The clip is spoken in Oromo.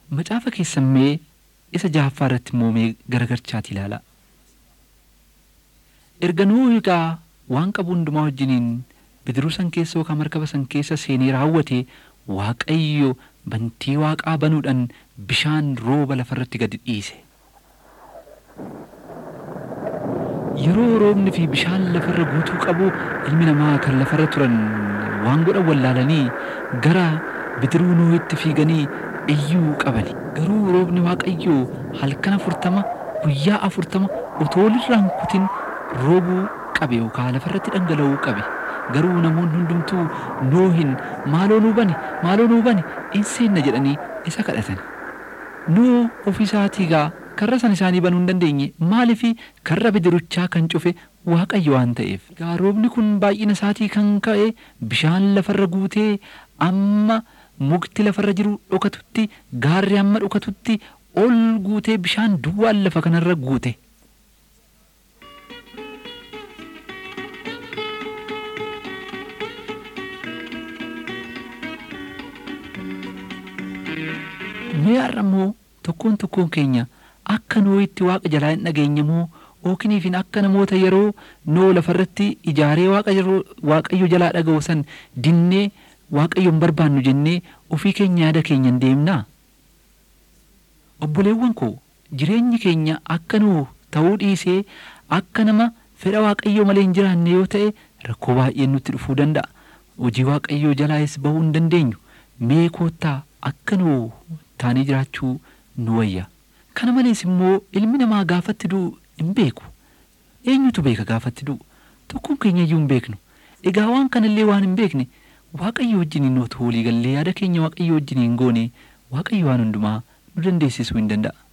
macaafa keessammee isa jahaffaa irratti immoo mee garagarchaati ilaala. Erga Nuuhi egaa waan qabu hundumaa wajjiniin bidiruu san keessa yookaan markaba san keessa seenee raawwate Waaqayyo bantii waaqaa banuudhaan bishaan rooba lafarratti gadi dhiise. Yeroo roobni fi bishaan lafarra guutuu qabu ilmi namaa kan lafarra turan waan godhan wallaalanii gara bidiruu Nuuhitti fiiganii iyyuu qabani. Garuu roobni Waaqayyoo halkan afurtama guyyaa afurtama otoo walirraan kutin roobuu qabe yookaan lafarratti dhangala'uu qabe. Garuu namoonni hundumtuu Nuuhin maaloo nuu bani maaloo nuu bani in seenna jedhanii isa kadhatan. Nuu ofiisaatii gaa karra san isaanii banuu hin dandeenye maaliifi karra bidiruchaa kan cufe Waaqayyo waan ta'eef. Gaa roobni kun baay'ina isaatii kan ka'e bishaan lafarra guutee amma mukti lafarra jiru dhokatutti gaarri amma dhokatutti ol guutee bishaan duwwaan lafa kanarra guute. Mee har'a immoo tokkoon tokkoon keenya akka nooyitti waaqa jalaa hin dhageenye moo ookiniifin akka namoota yeroo noo lafarratti ijaaree waaqayyo jalaa dhaga'u san dinnee waaqayyo hin barbaannu jennee ofii keenya yaada keenya hin deemnaa. Obboleewwan koo jireenyi keenya akka nuu ta'uu dhiisee akka nama fedha waaqayyoo malee hin jiraanne yoo ta'e rakkoo baay'een nutti dhufuu danda'a. Hojii waaqayyoo jalaas bahuu hin dandeenyu. Mee koottaa akka nuu taanii jiraachuu nu wayya. Kana malees immoo ilmi namaa gaafatti du'u hin beeku. Eenyutu beeka gaafatti du'u? Tokkoon keenya iyyuu hin beeknu. Egaa waan kanallee waan hin beekne waaqayyo wajjiniin otoo walii gallee yaada keenya waaqayyo wajjiniin goone waaqayyo waan hundumaa nu dandeessisuu hin danda'a.